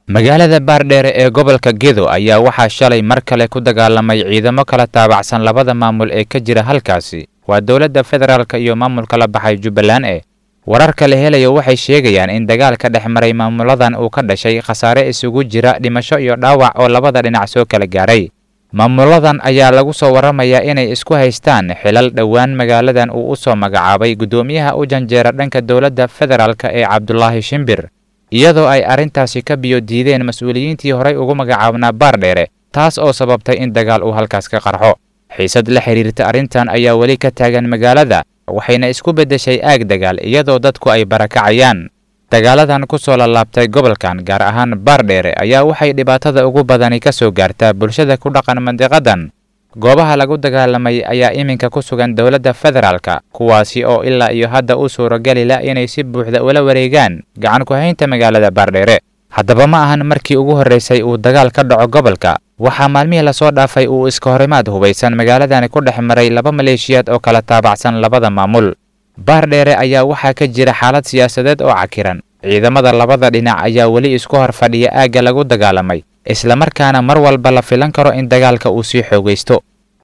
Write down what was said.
magaalada baardheere ee gobolka gedo ayaa waxaa shalay mar kale ku dagaalamay ciidamo kala taabacsan labada maamul ee ka jira halkaasi waa dowladda federaalka iyo maamulka la baxay jubbaland e wararka la helayo waxay sheegayaan in dagaal ka dhex maray maamuladan uu ka dhashay khasaare isugu jira dhimasho iyo dhaawac oo labada dhinac soo kala gaaray maamuladan ayaa lagu soo warramayaa inay isku haystaan xilal dhowaan magaaladan uu u soo magacaabay guddoomiyaha u janjeera dhanka dowladda federaalka ee cabdulaahi shimbir iyadoo ay arrintaasi ka biyo diideen mas-uuliyiintii horay ugu magacaabnaa baardheere taas oo sababtay in dagaal uu halkaas ka qarxo xiisad la xidhiirta arrintan ayaa weli ka taagan magaalada waxayna isku beddeshay aag dagaal iyadoo dadku ay barakacayaan dagaaladan ku soo laalaabtay gobolkan gaar ahaan baardheere ayaa waxay dhibaatada ugu badani ka soo gaartaa bulshada ku dhaqan mandiqadan goobaha lagu dagaalamay ayaa iminka ku sugan dowladda federaalka kuwaasi oo ilaa iyo hadda u suurageli la inay si buuxda ula wareegaan gacan ku haynta magaalada baardheere haddaba ma ahan markii ugu horraysay uu dagaal ka dhaco gobolka waxaa maalmihii lasoo dhaafay uu iska horimaad hubaysan magaaladani ku dhex maray laba maleeshiyaad oo kala taabacsan labada maamul baardheere ayaa waxaa ka jira xaalad siyaasadeed oo cakiran ciidamada labada dhinac ayaa weli isku hor fadhiya aagga lagu dagaalamay islamarkaana mar walba la filan karo in dagaalka uu sii xoogaysto